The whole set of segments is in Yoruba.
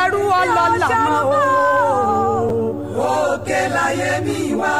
ṣẹrú ọlọ́lá mọ́ o. òkè láyé mi wá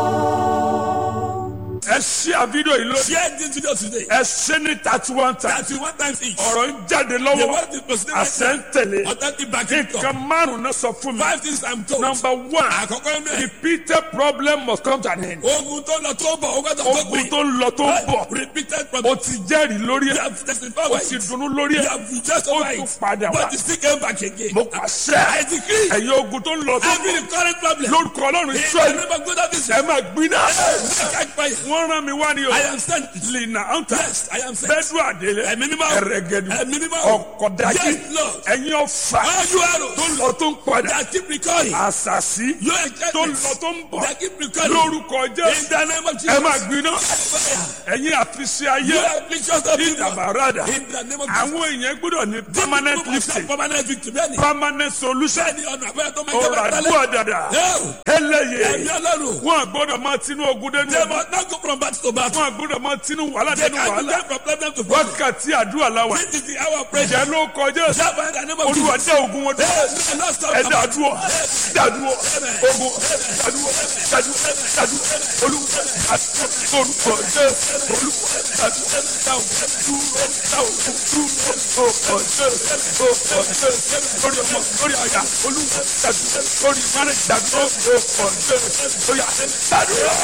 o. ẹ ṣí àfídíò yìí lónìí. Share this video today. ẹ ṣe ní thirty one times. Thirty one times each. ọ̀rọ̀ ń jáde The lọ́wọ́. word is proceeding àṣẹ ń tẹ̀lé. Authentic backing nǹkan talk. márùn-ún náà sọ fún mi. Five things I'm told. number one Àkọ́kọ́ inú ẹ̀. repeated problem must come to an end. Ogun tó lọ tó bọ̀, ogun tó tó ogun gbìn. tó ń lọ tó ń bọ̀. Repeated o problem. ti jẹ́rìí lórí You ẹ̀. have testified o with ti it. dunnú lórí You ẹ̀. have just ó over tún it. padà wá. But you still came back again. mo pàṣẹ. I decree. ẹ̀yin ogun tó ń lọ tó ń Every bọ̀. current problem. lórúkọ ọlọ́run In the israẹli. name of God of ẹ Israel. máa gbiná. Catch fire. wọ́n rán mi wá ní o. I am sent. lina anta. Yes, I am sent. bẹ́ẹ̀dù àdélé. Ẹ̀mí mímọ́. ẹ̀rẹ̀gẹ̀dù. Ẹ̀mí mímọ́. ọ̀kọ̀dájì. Yes, Lord. ẹ̀yin ọ̀fà. All you arrows tó ń lọ tó ń padà. that keep recurring. àṣàṣì. Your tó ń enchantments lọ tó ń bọ̀. that keep recurring. lórúkọ In jésù. the name of ẹ Jesus. máa gbiná. Fire. ẹ̀yin àfiṣe ayé. You are afflictions of people. ìdàbàràdà. In the name of Jesus. àwọn èèyàn gbọ́dọ̀ ní permanent lifting. Permanent victory. Bẹ́ẹ̀ni. permanent solution. Bẹ́ẹ̀ni ọ̀nà àbẹ́rẹ́ tó máa ń jẹ́ ọ̀rọ̀ bẹ́ẹ̀ àdúrà dàdà. Ẹ̀mí eléyè. ọlọ́run. wọn gbọ́dọ̀ máa tinú ogun dénú They ogun. must not go from battle to battle. wọn gbọ́dọ̀ máa tinú wàhálà They dénú can wàhálà. go from problem to problem. wákàtí àdúrà làwà. This is the hour of prayer. ìjẹ́ ló kọjá sí. Dábàá in the name of olúwa Jesus. dé ogun wọn dúró. Hey, no, stop. ẹ dàdúrọ dàdúrọ ogun dàdúrọ dàdúrọ dàdúrọ olúwa àdúrà orúkọ jẹ olúwa dàdúrọ dáhùn dúró dáhùn dúró orúkọ jẹ orúkọ jẹ lórí ọmọ lórí àyà olúwa dàdúrọ lórí márùn dàdúrọ orúkọ jẹ lórí àyà dàdúrọ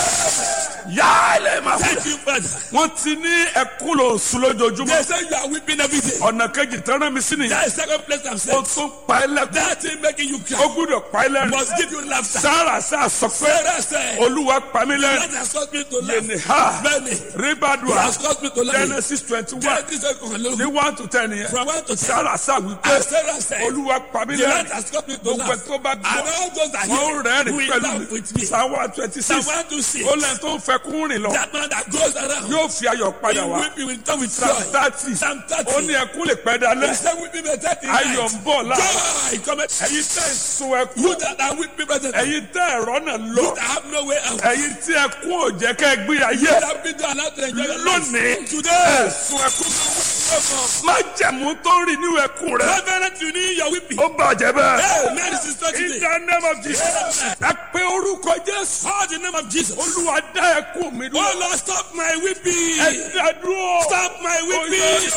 yálẹ̀ máa fún Thank you, Father. wọn ti ní ẹkún lò sùn lójoojúmọ́ They say you are weeping every day. ọ̀nà kejì tẹ́rán mi sí nìyẹn That is second place I'm ó saying. tún pa ẹ́ lẹ́kún That thing making you ó cry gbúdọ̀ pa ẹ́ lẹ́rìn must give you laughter. sára sá sọ pé Sarah said, olúwa pa mí That lẹ́rìn has caused me to yẹnì laugh. ha Many. It ribadua has caused me to laugh. genesis twenty one That is a conclusion. ní one to ten yẹn From one to ten. sára sá wípé And Sarah said, olúwa pa mí The Lord lẹ́rìn has caused me to gbogbo ẹ̀ laugh. tó bá And gbọ́ all those that wọ́n hear rẹ́rìn will pẹ̀lú laugh with me. mi sáwá twenty Psalm six 126. ó lẹ́yìn tó ń fẹ́ kún rìn lọ That man that goes around. yóò fi ayọ̀ padà He wá weeping will come with psalm joy. thirty Psalm 30. ó ní ẹkún lè pẹ́ dalẹ́ He said, weeping may tarry in ayọ̀ night. ń bọ̀ láàárọ̀ Joy cometh. ẹ̀yin tẹ́ ń sun ẹkún You that are weeping presently. ẹ̀yin tẹ́ ẹ̀rọ náà lọ You that have no way out. ẹ̀yin tí ẹkún ò jẹ́ kẹ́ ẹ gbé ayé You that have been allowed to enjoy your life. lónìí Today. ẹ̀sùn ẹkún má jẹ̀mú tó ń rìn nínú ẹkún rẹ Reverend, you need your weeping. ó bàjẹ́ bẹ́ẹ̀. Hey, man, this is not in today. the name of Jesus ẹ pé orúkọ Jésù Call the name of Jesus. olúwa dá ẹkún mi Oh dúró Lord, stop my weeping. ẹ dá dúró Stop my weeping.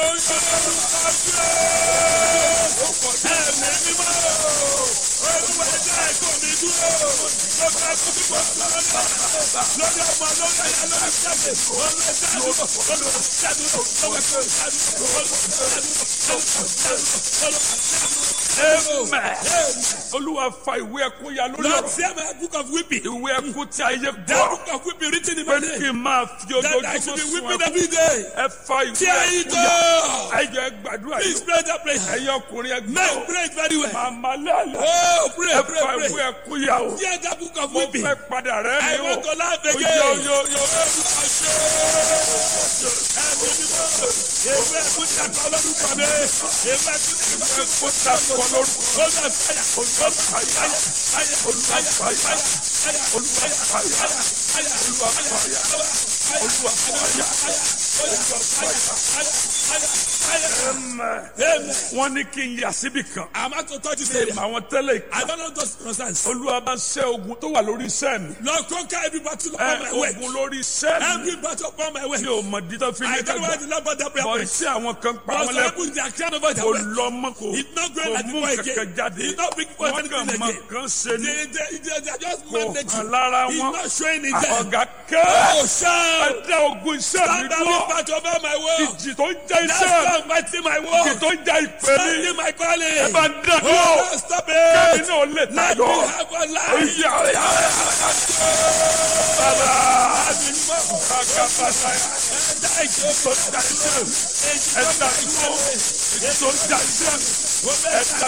amen olúwa fa ìwé ẹkún ya lórí Lord, ọ̀rọ̀ see my book of weeping. ìwé ẹkún tí ayé That gbọ́ book of weeping written in pé my kí name. n máa fi That I ojoojúmọ́ should be sun weeping ẹkún every day. ẹ fa ìwé Tear it ẹkún ya up. ẹ jẹ́ gbàdúrà Please yìí pray that prayer. ẹ̀yin ọkùnrin ẹ Men gbọ́ pray it very well. màmá lálẹ́ Oh, pray, ẹ pray, fa ìwé pray. ẹkún ya o Hear that book of mo weeping. fẹ́ padà rẹ́ I mi want o to laugh yo again. yo yo yo. Ewé ẹ̀kú ti àkọ́ lórúkọ mi. Ewé ẹ̀kú ti àkọ́ lórúkọ kó ta kọ lórúkọ mi. Olúwa fàyà, olúwa fàyà, fàyà, olúwa fàyà, fàyà, fàyà, olúwa fàyà, fàyà, fàyà, olúwa fàyà, olúwa fàyà, olúwa fàyà, fàyà, fàyà. Amen. wọ́n ní kí n yà síbì kan I'm about to touch this area. àwọn tẹ́lẹ̀ I don't know those concerns. olúwa bá ṣẹ́ ogun tó wà lórí iṣẹ́ mi Lord, conquer every battle ẹ upon my way. ogun lórí iṣẹ́ mi Every battle upon my way. mi ò mọ̀ dídá fi I ní don't know why kẹgbà the Lord brought that prayer bọ̀ point. sí àwọn kan pa But wọn some lẹ́kọ̀ọ́ people, they are crying over their kò way. lọ mọ́ kò It's not going kò like mú before kankan again. jáde It's not big for wọ́n kàn anything mọ again. kan ṣe ni They, they, they, they are just kò mandate. hàn lára It's wọn not showing in them. ọ̀gá kẹ́ Oh, ẹ shout. dá ogun iṣẹ́ mi Stand dúró up battle over my world. ìjì tó ń jẹ́ That's iṣẹ́ not fighting my ìjì world. tó ń jẹ́ ìpè mi Standing my calling. ẹ bá ń dá dúró Oh, stop kẹ́mi it. náà lè Let me tayọ. have a life. Oya, oya, oya. Baba, àmì mọ́ àgàbàdà ẹ̀dá ìjọ tó ń jà iṣẹ́ mi. ẹ̀dá ìjọ tó ń jà iṣẹ́ mi. ẹ̀dá